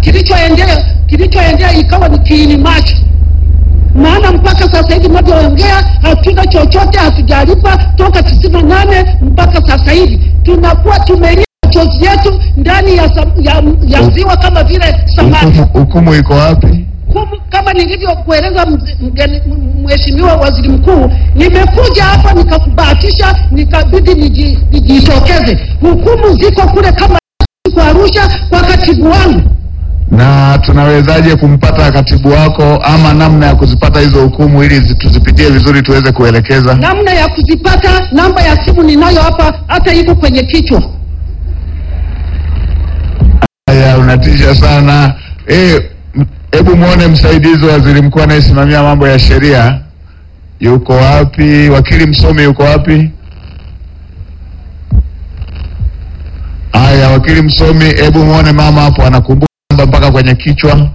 kilichoendea kilichoendea ikawa ni kiini macho maana mpaka sasa hivi tunavyoongea hatuna chochote, hatujalipa toka tisini na nane mpaka sasa hivi tunakuwa tumelia machozi yetu ndani ya, sa- ya, ya ziwa kama vile samaki. Hukumu, hukumu iko wapi? Humu, kama nilivyokueleza mze- mgeni- m- Mheshimiwa Waziri Mkuu, nimekuja hapa nikakubahatisha, nikabidi niji- nijitokeze. Hukumu ziko kule kama kwa Arusha kwa katibu wangu. Na tunawezaje kumpata katibu wako ama namna ya kuzipata hizo hukumu ili zi- tuzipitie vizuri tuweze kuelekeza? namna ya kuzipata. Namba ya simu ninayo hapa, hata iko kwenye kichwa. Haya, unatisha sana. Eh, m- hebu muone msaidizi wa waziri mkuu anayesimamia mambo ya sheria yuko wapi? Wakili msomi yuko wapi? Haya, wakili msomi, hebu muone mama hapo anakumbuka namba mpaka kwenye kichwa.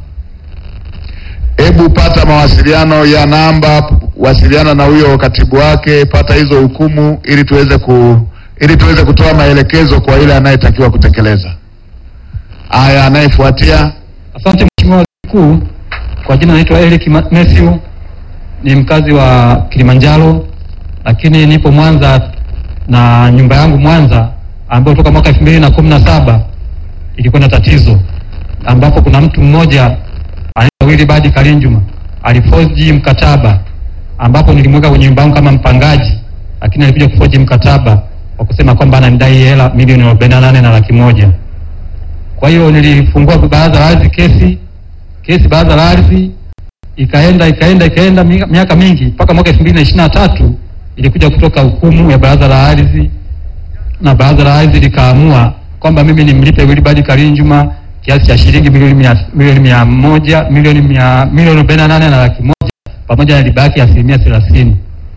Hebu pata mawasiliano ya namba, wasiliana na huyo katibu wake, pata hizo hukumu ili tuweze ku ili tuweze kutoa maelekezo kwa yule anayetakiwa kutekeleza. Haya, anayefuatia Asante Mheshimiwa Waziri Mkuu, kwa jina naitwa Eric Ma- Matthew, ni mkazi wa Kilimanjaro, lakini nipo Mwanza na nyumba yangu Mwanza ambayo toka mwaka elfu mbili na kumi na saba ilikuwa na tatizo, ambapo kuna mtu mmoja anaitwa Willibard Kalinjuma alifoji mkataba, ambapo nilimweka kwenye nyumba yangu kama mpangaji, lakini alikuja kufoji mkataba kwa kusema kwamba ananidai hela milioni arobaini na nane na laki moja. Kwa hiyo nilifungua baraza la ardhi kesi, kesi baraza la ardhi ikaenda ikaenda ikaenda mi- miaka mingi mpaka mwaka elfu mbili na ishirini na tatu ilikuja kutoka hukumu ya baraza la ardhi, na baraza la ardhi likaamua kwamba mimi nimlipe Wilibard Kalinjuma kiasi cha shilingi milioni mia, milioni mia moja milioni mia milioni arobaini na nane na laki moja pamoja na riba yake ya asilimia thelathini.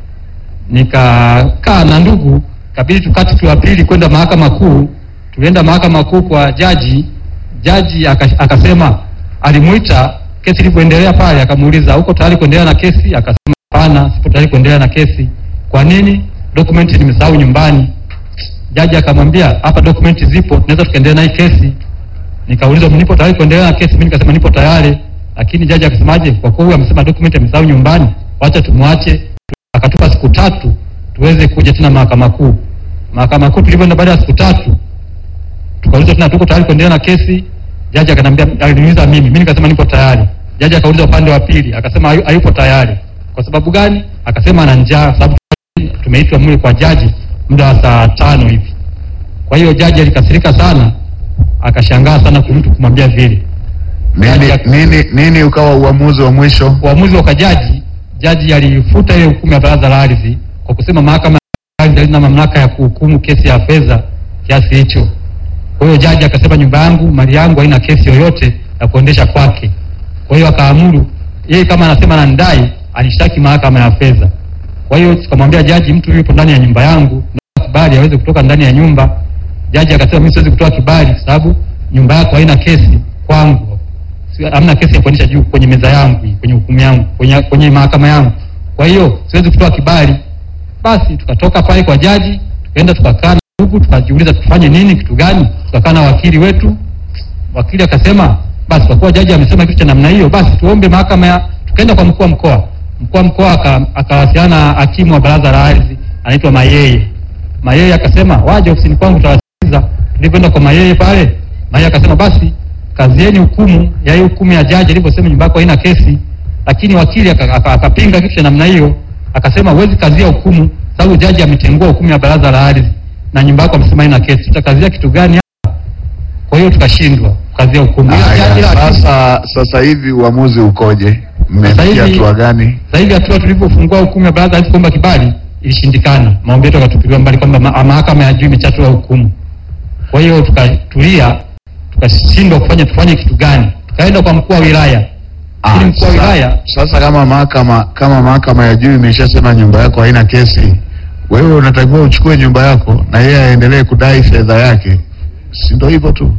Nikakaa na ndugu, kabidi tukati tu wa pili kwenda mahakama kuu. Tulienda mahakama kuu kwa jaji, jaji aka- akasema, alimuita kesi ilipoendelea pale, akamuuliza uko tayari kuendelea na kesi? Akasema hapana, sipo tayari kuendelea na kesi. Kwa nini? Dokumenti nimesahau nyumbani. Jaji akamwambia hapa dokumenti zipo, tunaweza tukaendelea na hii kesi. Nikauliza nipo tayari kuendelea na kesi, mimi nikasema nipo tayari, lakini jaji akasemaje, kwa kuwa huyu amesema dokumenti amesahau nyumbani, wacha tumwache. Akatupa siku tatu tuweze kuja tena mahakama kuu. Mahakama kuu tulivyoenda baada ya siku tatu tukauliza tena tuko tayari kuendelea na kesi. Jaji akanambia, aliniuliza mimi, mimi nikasema nipo tayari. Jaji akauliza upande wa pili, akasema hayu- hayupo tayari. Kwa sababu gani? Akasema ana njaa, sababu tumeitwa mle kwa jaji muda wa saa tano hivi. Kwa hiyo jaji alikasirika sana, akashangaa sana kumtu kumwambia vile. nini, nini, nini ukawa uamuzi wa mwisho? Uamuzi wa jaji, jaji alifuta ile hukumu ya baraza la ardhi kwa kusema mahakama ya ardhi halina mamlaka ya kuhukumu kesi ya fedha kiasi hicho. Kwa hiyo jaji akasema nyumba yangu, mali yangu haina kesi yoyote ya kuendesha kwake. Kwa hiyo akaamuru yeye kama anasema ananidai, anishtaki mahakama ya fedha. Kwa hiyo tukamwambia jaji, mtu yupo ndani ya nyumba yangu, na kibali aweze kutoka ndani ya nyumba. Jaji akasema mimi siwezi kutoa kibali kwa sababu nyumba yako haina kesi kwangu, Si- hamna kesi ya kuendesha juu kwenye meza yangu hii, kwenye hukumu yangu, kwenye, kwenye mahakama yangu. Kwa hiyo siwezi kutoa kibali. Basi tukatoka pale kwa jaji, tukaenda tukakaa na ndugu, tukajiuliza tufanye nini, kitu gani. Tukakaa na wakili wetu, wakili akasema basi kwa kuwa jaji amesema kitu cha namna hiyo, basi tuombe mahakama ya. Tukaenda kwa mkuu wa mkoa, mkuu wa mkoa aka- akawasiliana na hakimu wa baraza la ardhi anaitwa Mayeye. Mayeye akasema waje ofisini kwangu tutawasikiliza. Tulipoenda kwa Mayeye pale, Mayeye akasema basi kazieni hukumu ya hiyo hukumu ya jaji alivyosema nyumba yako haina kesi, lakini wakili aka- aka- akapinga kitu cha namna hiyo, akasema huwezi kazia hukumu sababu jaji ametengua hukumu ya baraza la ardhi na nyumba yako amesema haina kesi, tutakazia kitu gani hapa? Kwa hiyo tukashindwa kukazia hukumu. Ila jaji Haya, la- sasa sasa hivi uamuzi ukoje? Mmefikia hivi- hatua gani? Sasa hivi hatua tulivyofungua hukumu ya baraza la ardhi kuomba kibali ilishindikana, maombi yetu yakatupiliwa mbali kwamba ma- mahakama ya juu imechatua hukumu. Kwa hiyo tukatulia, tukashindwa kufanya tufanye kitu gani, tukaenda kwa mkuu wa wilaya. Lakini mkuu wa sasa, wilaya sasa kama mahakama kama mahakama ya juu imeshasema nyumba yako haina kesi, wewe unatakiwa uchukue nyumba yako na yeye aendelee kudai fedha yake, si ndio hivyo tu?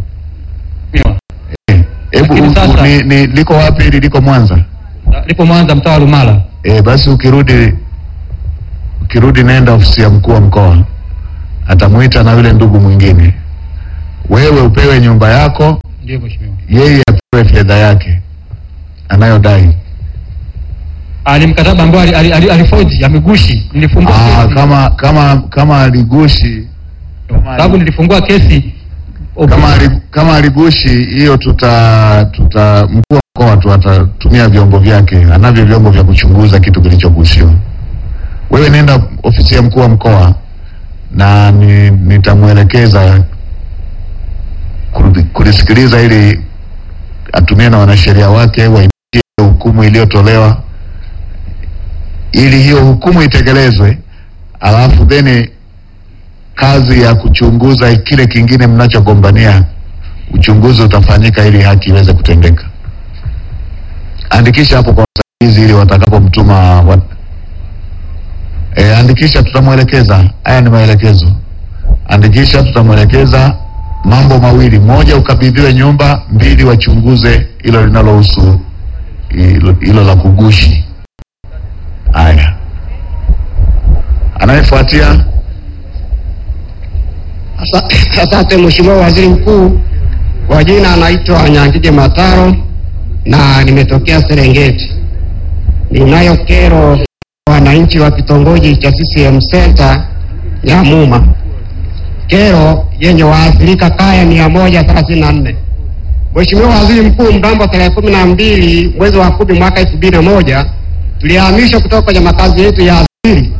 Eh, Hebu Lakini u- sasa- ni, ni, liko wapi hili? Liko Mwanza? lipo Mwanza, mtaa wa Lumala. E, basi ukirudi ukirudi nenda ofisi ya mkuu wa mkoa, atamuita na yule ndugu mwingine, wewe upewe nyumba yako Ndio mheshimiwa. yeye apewe fedha yake anayodai. Ah, ni mkataba ambao ali- ali- ali- alifoji amegushi. Nilifungua Ah, kesi. kama kama kama aligushi kama sababu nilifungua kesi kama, ali- kama aligushi hiyo, tuta tuta mkuu wa mkoa tu atatumia vyombo vyake, anavyo vyombo vya kuchunguza kitu kilichogushiwa. Wewe nenda ofisi ya mkuu wa mkoa na ni, nitamwelekeza kuli- kulisikiliza ili atumie na wanasheria wake waitie hukumu iliyotolewa ili hiyo hukumu itekelezwe, alafu then kazi ya kuchunguza kile kingine mnachogombania, uchunguzi utafanyika ili haki iweze kutendeka. Andikisha hapo kwa msaidizi ili watakapomtuma wa... e, andikisha, tutamwelekeza. Haya ni maelekezo. Andikisha, tutamwelekeza mambo mawili: moja, ukabidhiwe nyumba; mbili, wachunguze hilo linalohusu hilo hilo la kugushi. Haya, anayefuatia Asa- Asante Mheshimiwa Waziri Mkuu, kwa jina anaitwa Nyangige Mataro na nimetokea Serengeti. Ninayo kero kwa wananchi wa kitongoji cha CCM Center Nyamuma, kero yenye waathirika kaya mia moja thelathini na nne. Mheshimiwa Waziri Mkuu, mnamo tarehe kumi na mbili mwezi wa kumi mwaka elfu mbili na moja tulihamishwa kutoka kwenye makazi yetu ya asili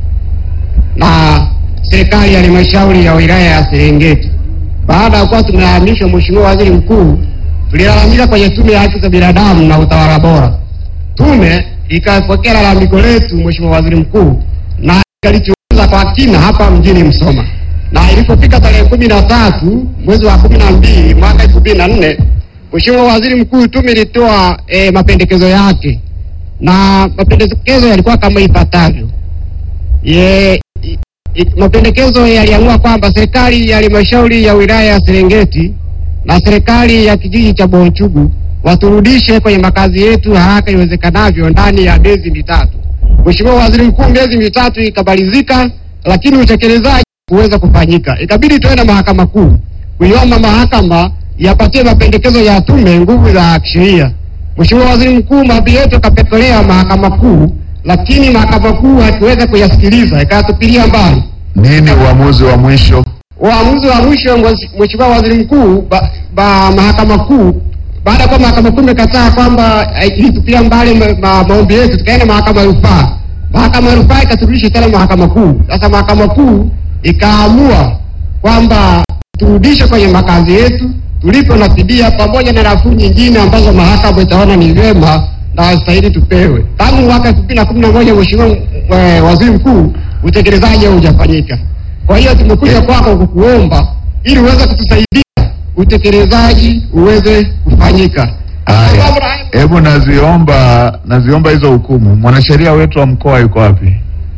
na serikali ya halmashauri ya wilaya ya Serengeti. Baada ya kuwa tumehamishwa, Mheshimiwa Waziri Mkuu, tulilalamika kwenye Tume ya Haki za Binadamu na Utawala Bora. Tume ikapokea lalamiko letu, Mheshimiwa Waziri Mkuu, na ikalichunguza kwa kina hapa mjini Msoma, na ilipofika tarehe kumi na tatu mwezi wa kumi na mbili mwaka elfu mbili na nne Mheshimiwa Waziri Mkuu, tume ilitoa eh, mapendekezo yake na mapendekezo yalikuwa kama ifuatavyo. Ye, i- i- mapendekezo yaliamua kwamba serikali ya halmashauri ya wilaya ya Serengeti na serikali ya kijiji cha Bonchugu waturudishe kwenye makazi yetu haraka iwezekanavyo ndani ya miezi mitatu. Mheshimiwa Waziri Mkuu, miezi mitatu ikamalizika, lakini utekelezaji kuweza kufanyika, ikabidi tuende mahakama kuu kuiomba mahakama yapatie mapendekezo ya tume nguvu za kisheria. Mheshimiwa Waziri Mkuu, maombi yetu yakapelekelewa mahakama kuu, lakini mahakama kuu haikuweza kuyasikiliza, ikayatupilia mbali. nini uamuzi wa mwisho? Uamuzi wa mwisho mwezi- Mheshimiwa Waziri Mkuu, ba, ba, mahakama kuu baada ya kuwa mahakama kuu imekataa kwamba eh, ilitupilia mbali ma, ma, maombi yetu, tukaenda mahakama ya rufaa. Mahakama ya rufaa ikaturudisha tena mahakama kuu. Sasa mahakama kuu ikaamua kwamba turudishe kwenye makazi yetu tulipo na fidia pamoja na nafuu nyingine ambazo mahakama itaona ni vyema na wastahili tupewe. Tangu mwaka elfu mbili na kumi na moja Mheshimiwa eh, Waziri Mkuu, utekelezaji haujafanyika. Kwa hiyo tumekuja kwako kukuomba ili uweze kutusaidia utekelezaji uweze kufanyika. Haya, hebu naziomba naziomba hizo hukumu. Mwanasheria wetu wa mkoa yuko wapi?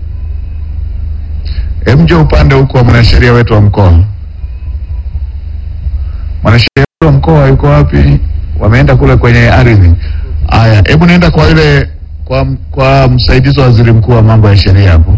Hebu njoo upande huko wa mwanasheria wetu wa mkoa. Mwanasheria wetu wa mkoa yuko wapi? Wameenda kule kwenye ardhi. Haya, hebu nenda kwa yule kwa, kwa msaidizi wa waziri mkuu wa mambo ya sheria hapo.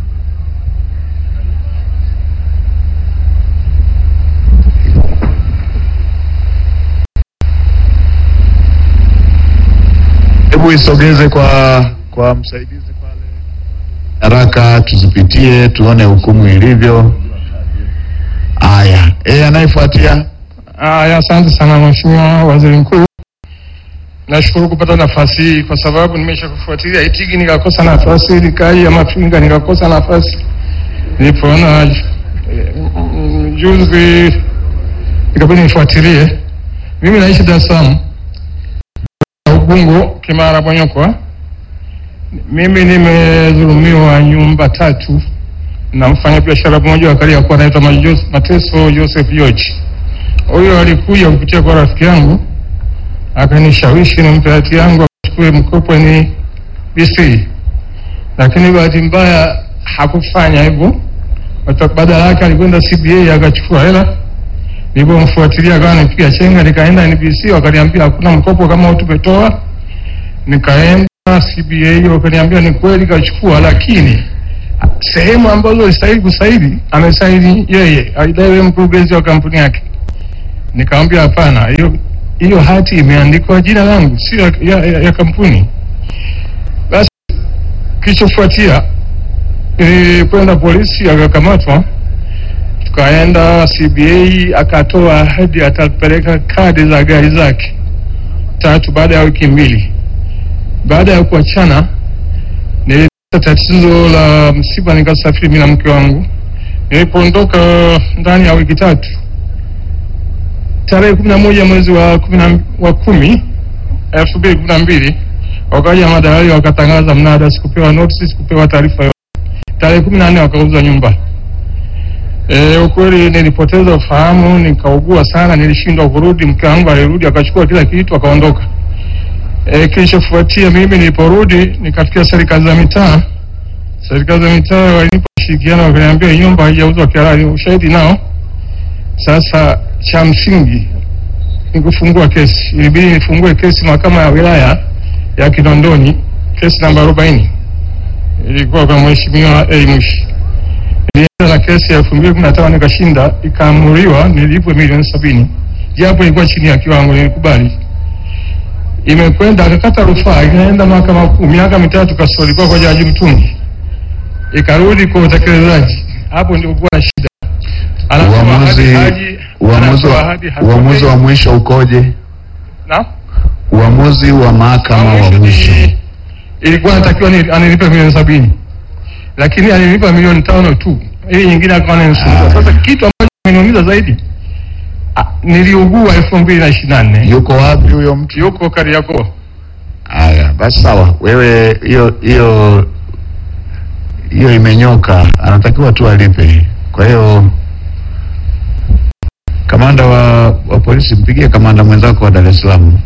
Hebu isogeze kwa kwa msaidizi pale haraka, tuzipitie tuone hukumu ilivyo. Haya, eh, anayefuatia Aya, asante sana Mheshimiwa Waziri Mkuu, nashukuru kupata nafasi hii kwa sababu nimesha kufuatilia Itigi nikakosa nafasi, Likai ya Mapinga nikakosa nafasi, nilipoona eh, mm, juzi ikabidi nifuatilie. Mimi naishi Dar es Salaam, Ubungo, Kimara, Bonyokwa. Mimi nimedhulumiwa nyumba tatu na mfanyabiashara mmoja wa Kariakoo anaitwa Majos- Mateso Joseph George huyo alikuja kupitia kwa rafiki yangu akanishawishi nimpe hati yangu achukue mkopo ni BC, lakini bahati mbaya hakufanya hivyo. Wata- Badala yake alikwenda CBA akachukua hela. Nilipomfuatilia akawa nipiga chenga, nikaenda NBC wakaniambia hakuna mkopo kama tumetoa. Nikaenda CBA wakaniambia ni kweli kachukua, lakini sehemu ambazo alistahili kusaidi amesaidi yeye, alidai yeye mkurugenzi wa kampuni yake Nikamwambia hapana, hiyo hiyo hati imeandikwa jina langu, sio ya, ya, ya, ya kampuni. Basi kilichofuatia nilikwenda polisi, akakamatwa, tukaenda CBA, akatoa ahadi atapeleka kadi za gari zake tatu baada ya wiki mbili. Baada ya kuachana, nilipata tatizo la msiba, nikasafiri mimi na mke wangu. Nilipoondoka ndani ya wiki tatu, tarehe kumi na moja mwezi wa kumi na- wa kumi elfu mbili kumi na mbili wakaja madalali wakatangaza mnada, sikupewa notice, sikupewa taarifa yote. Tarehe kumi na nne wakauza nyumba. E, ukweli nilipoteza ufahamu, nikaugua sana, nilishindwa kurudi. Mke wangu alirudi akachukua kila kitu akaondoka. E, kilichofuatia mimi niliporudi nikafikia serikali za mitaa. Serikali za mitaa walinipa ushirikiano, wakaniambia hii nyumba haijauzwa kihalali, ushahidi nao. Sasa cha msingi ni kufungua kesi. Ilibidi nifungue kesi mahakama ya wilaya ya Kinondoni, kesi namba arobaini ilikuwa kwa mheshimiwa A Mwishi. Nilienda na kesi ya elfu mbili kumi na tano nikashinda, ikaamuriwa nilipwe milioni sabini japo ilikuwa chini ya kiwango, nilikubali. Imekwenda akakata rufaa, ikaenda mahakama kuu, miaka mitatu kasoro, ilikuwa kwa jaji Mtungi, ikarudi kwa utekelezaji. Hapo ndio kuwa na shida. Anatoa Uamuzi ahadi haji, uamuzi anatoa wa, ahadi hatoi. uamuzi wa mwisho ukoje? Na? Uamuzi wa mahakama wa mwisho ni- ilikuwa natakiwa ni- anilipe milioni sabini lakini alilipa milioni tano tu, hii nyingine akawa ananisumbua. Sasa kitu ambacho kimeniumiza zaidi, ah, niliugua elfu mbili na ishirini na nne yuko wapi huyo mtu? yuko Kariakoo. Haya, basi sawa, wewe hiyo hiyo hiyo imenyoka, anatakiwa tu alipe. Kwa hiyo kamanda wa, wa polisi, mpigie kamanda mwenzako wa Dar es Salaam.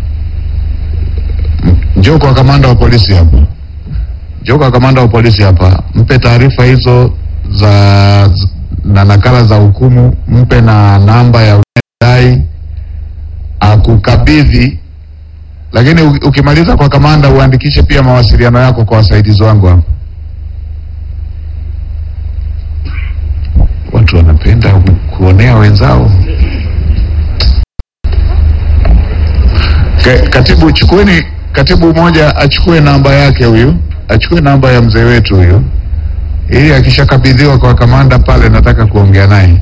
M- Njoo kwa kamanda wa polisi hapa, njoo kwa kamanda wa polisi hapa, mpe taarifa hizo za z- na nakala za hukumu, mpe na namba ya unayedai akukabidhi lakini u- ukimaliza kwa kamanda uandikishe pia mawasiliano yako kwa wasaidizi wangu hapa. Watu wanapenda ku- kuonea wenzao. Ka- Katibu, chukueni katibu mmoja achukue namba yake huyu, achukue namba ya mzee wetu huyu, ili akishakabidhiwa kwa kamanda pale, nataka kuongea naye.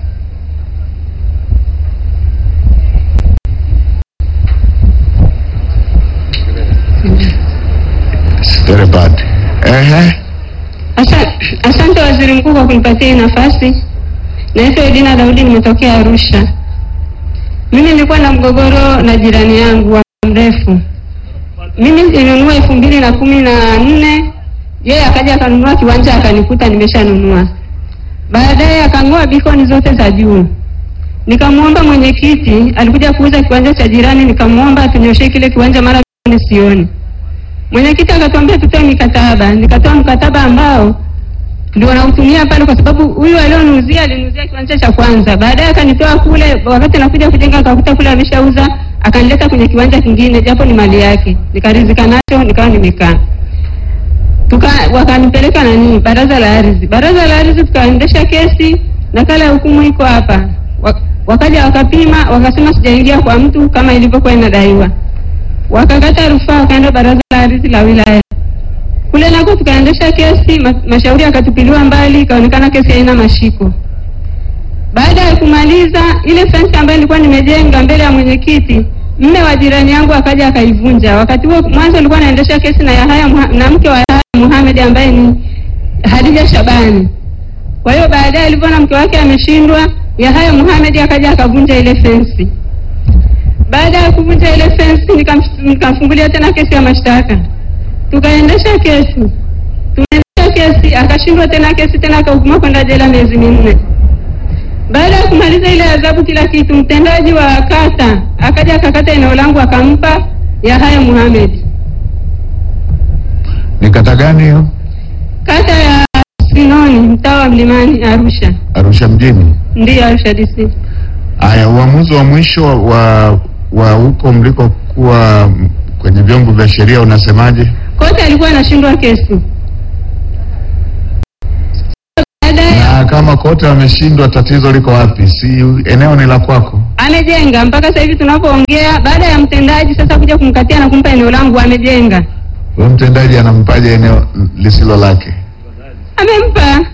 It's very bad. Ehe. Asa- Asante Waziri Mkuu kwa kunipatia hii nafasi. Naitwa Edina Daudi, nimetokea Arusha. Mimi nilikuwa na mgogoro na jirani yangu wa muda mrefu. Mimi nilinunua elfu mbili na kumi na nne yeye akaja akanunua kiwanja akanikuta nimeshanunua. Baadaye akang'oa bikoni zote za juu. Nikamwomba mwenyekiti, alikuja kuuza kiwanja cha jirani, nikamwomba atunyoshe kile kiwanja, mara bikoni sioni. Mwenyekiti akatuambia tutoe mikataba, nikatoa mkataba ambao ndio nautumia pale, kwa sababu huyu alioniuzia aliniuzia kiwanja cha kwanza, baadaye akanitoa kule, wakati nakuja kujenga akakuta kule ameshauza, akanileta kwenye kiwanja kingine, japo ni mali yake, nikaridhika nacho, nikawa nimekaa tuka wakanipeleka nani, baraza la ardhi. Baraza la ardhi tukaendesha kesi, nakala ya hukumu iko hapa. Wa- Wakaja wakapima, wakasema sijaingia kwa mtu kama ilivyokuwa inadaiwa wakakata rufaa wakaenda baraza la ardhi la wilaya kule nako tukaendesha kesi ma, mashauri yakatupiliwa mbali ikaonekana kesi haina mashiko baada ya kumaliza ile fensi ambayo nilikuwa nimejenga mbele ya mwenyekiti mme wa jirani yangu akaja akaivunja wakati huo mwanzo nilikuwa naendesha kesi na Yahaya Muha- na mke wa Yahaya Muhamed ambaye ni Hadija Shabani kwa hiyo baadaye alivyoona mke wake ameshindwa Yahaya Muhamed akaja akavunja ile fensi baada ya kuvunja ile fensi nikam- nikamfungulia tena kesi ya mashtaka, tukaendesha kesi, tunaendesha kesi, akashindwa tena kesi tena, akahukumiwa kwenda jela miezi minne. Baada ya kumaliza ile adhabu kila kitu, mtendaji wa kata akaja akakata eneo langu akampa Yahaya Muhamed, Ni kata gani hiyo? kata ya Sinoni, mtaa wa Mlimani, Arusha. Arusha mjini. Ndiyo, Arusha DC. Haya, uamuzi wa mwisho wa wa huko mlikokuwa kwenye vyombo vya sheria unasemaje? Kote alikuwa anashindwa kesi. Baada ya Na kama kote wameshindwa, tatizo liko wapi? Si eneo ni la kwako? Amejenga mpaka sasa hivi tunapoongea, baada ya mtendaji sasa kuja kumkatia na kumpa eneo langu, amejenga, Huyo mtendaji anampaje eneo lisilo lake? amempa.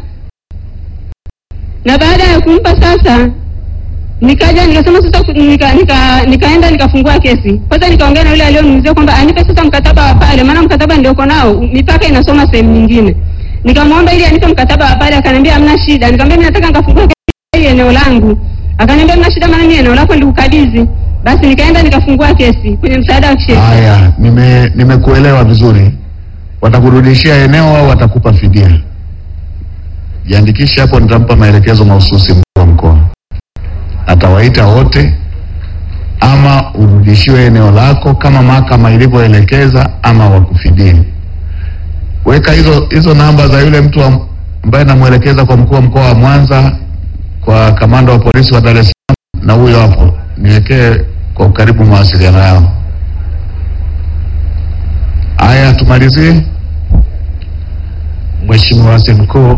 Na baada ya kumpa sasa, nikaja nikasema sasa, ku- nika, nika, nikaenda nikafungua kesi kwanza, nikaongea na yule aliyoniuzia kwamba anipe sasa mkataba wa pale, maana mkataba nilioko nao mipaka inasoma sehemu nyingine. Nikamwomba ili anipe mkataba wa pale, akaniambia hamna shida. Nikamwambia mimi nataka nikafungua kesi eneo langu, akaniambia hamna shida, maana mimi eneo lako nilikukabidhi. Basi nikaenda nikafungua kesi kwenye msaada wa kisheria. Haya, nime nimekuelewa vizuri. Watakurudishia eneo au watakupa fidia? Jiandikishe hapo, nitampa maelekezo mahususi mkuu wa mkoa, atawaita wote, ama urudishiwe eneo lako kama mahakama ilivyoelekeza, ama wakufidie. Weka hizo hizo namba za yule mtu wa- ambaye namwelekeza kwa mkuu wa mkoa wa Mwanza, kwa kamanda wa polisi wa Dar es Salaam na huyo hapo, niwekee kwa ukaribu mawasiliano yao. Haya, tumalizie. Mheshimiwa Waziri Mkuu,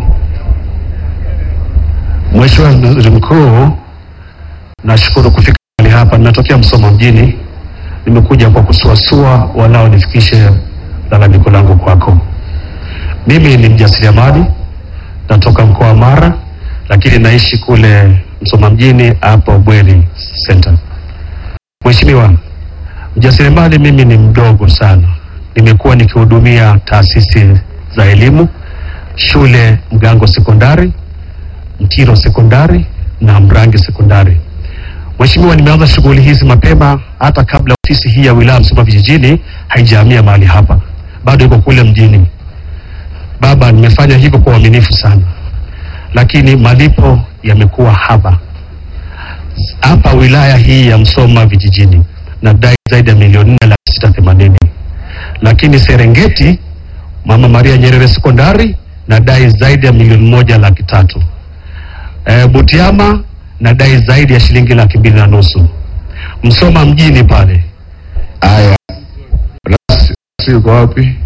Mheshimiwa Waziri Mkuu, nashukuru kufika mahali hapa. Ninatokea Msoma mjini, nimekuja kwa kusuasua, walao nifikishe lalamiko langu kwako. Mimi ni mjasiriamali, natoka mkoa wa Mara, lakini naishi kule Msoma mjini hapo Bweri Center. Mheshimiwa, mjasiriamali mimi ni mdogo sana, nimekuwa nikihudumia taasisi za elimu shule Mgango sekondari, Mtiro sekondari na Mrangi sekondari. Mheshimiwa, nimeanza shughuli hizi mapema hata kabla ofisi hii ya wilaya Msoma vijijini haijahamia mahali hapa, bado iko kule mjini. Baba, nimefanya hivyo kwa uaminifu sana, lakini malipo yamekuwa haba hapa wilaya hii ya Msoma vijijini, nadai zaidi ya milioni nne laki sita themanini, lakini Serengeti Mama Maria Nyerere sekondari nadai zaidi ya milioni moja laki tatu. E, Butiama nadai zaidi ya shilingi laki mbili na nusu. Msoma mjini pale Haya, rasi rasi yuko wapi?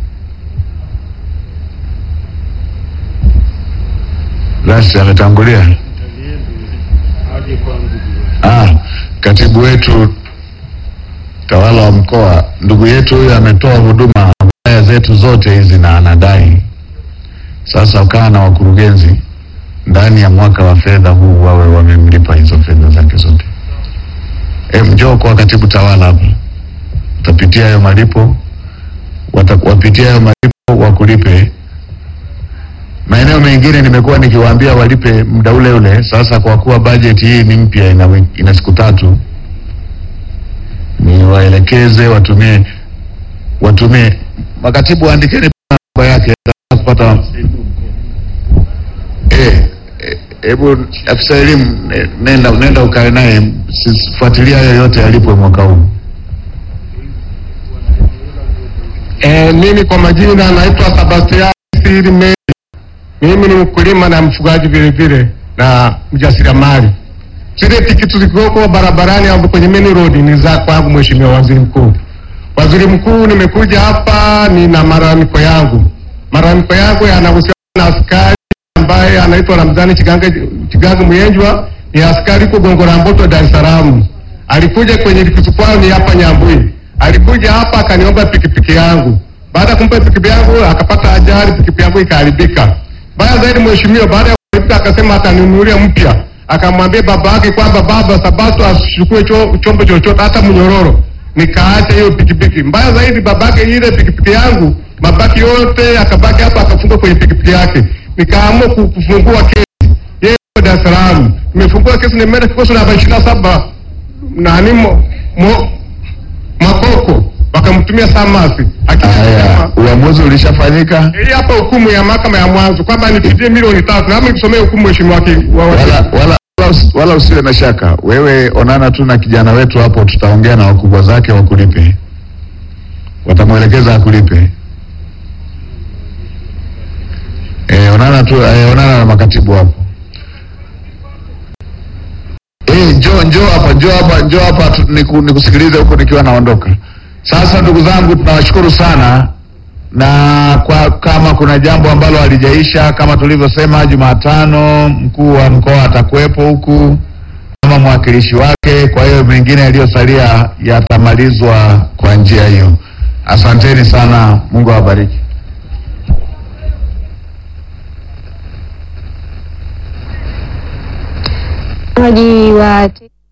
Rasi ametangulia. Ah, katibu wetu tawala wa mkoa, ndugu yetu huyu ametoa huduma wilaya zetu zote hizi na anadai sasa ukawa na wakurugenzi ndani ya mwaka wa fedha huu wawe wamemlipa hizo fedha zake zote. E, njoo kwa katibu tawala hapa, utapitia hayo malipo, watakuwapitia hayo malipo wakulipe. Maeneo mengine nimekuwa nikiwaambia walipe muda ule ule. Sasa kwa kuwa bajeti hii ni mpya, ina, wi- ina siku tatu, ni waelekeze watumie watumie. Makatibu waandikeni namba yake nataka kupata eh, eh, hebu afisa elimu ne- nenda nenda ukae naye, sifuatilia yoyote alipwe mwaka huu. E, mimi kwa majina naitwa Sebastian Siri Meri. Mimi ni mkulima na mfugaji vile vile na mjasiriamali. Zile tikiti zilizoko barabarani hapo kwenye main road ni za kwangu, Mheshimiwa Waziri Mkuu. Waziri Mkuu, nimekuja hapa nina malalamiko yangu. Malalamiko yangu yanahusiana na askari ambaye anaitwa Ramzani Chiganga Chiganga Muyenjwa, ni askari huko Gongo la Mboto, Dar es Salaam. Alikuja kwenye likizo kwao ni hapa Nyambui. Alikuja hapa akaniomba pikipiki yangu. Baada ya kumpa pikipiki yangu akapata ajali, pikipiki yangu ikaharibika. Baya zaidi mheshimiwa, baada ya kuharibika akasema ataninunulia mpya. Akamwambia baba yake kwamba baba, Sabato asichukue cho, chombo chochote hata mnyororo. Nikaacha hiyo pikipiki. Mbaya zaidi babake ile pikipiki yangu mabaki yote akabaki hapa akafunga kwenye pikipiki yake. Nikaamua ku- kufungua kesi. Yeye yuko Dar es Salaam. Nimefungua kesi nimeenda kikosi namba 27 nani mo, mo, Makoko wakamtumia Samasi Haya, akisema uamuzi ulishafanyika, hii hapa hukumu ya mahakama ya mwanzo kwamba nipidie milioni tatu, nami nikusomea hukumu mheshimiwa wake wa wala, wala, wala, wala, usi- wala usiwe na shaka. Wewe onana tu na kijana wetu hapo, tutaongea na wakubwa zake wakulipe, watamwelekeza akulipe. E, onana tu e, onana na makatibu hapo. Eh, njoo njoo hapa, njoo hapa, njoo hapa tu- niku- nikusikilize huko nikiwa naondoka. Sasa ndugu zangu, tunawashukuru sana na kwa, kama kuna jambo ambalo halijaisha kama tulivyosema, Jumatano mkuu wa mkoa atakuwepo huku kama mwakilishi wake. Kwa hiyo mengine yaliyosalia yatamalizwa kwa njia hiyo. Asanteni sana, Mungu awabariki. wa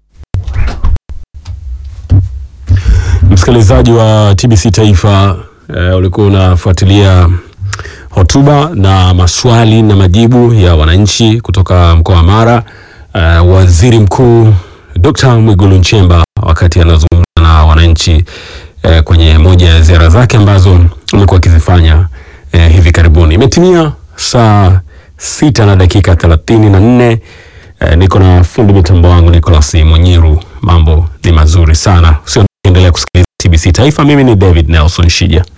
Msikilizaji wa TBC Taifa eh, ulikuwa unafuatilia hotuba na maswali na majibu ya wananchi kutoka mkoa wa Mara. Eh, Waziri Mkuu Dr. Mwigulu Nchemba wakati anazungumza na wananchi eh, kwenye moja ya ziara zake ambazo amekuwa akizifanya eh, hivi karibuni. Imetimia saa sita na dakika thelathini na nne. Eh, niko na fundi mitambo wangu Nicholas Mwenyiru. Mambo ni mazuri sana, usiendelea kusikiliza TBC Taifa. Mimi ni David Nelson Shija.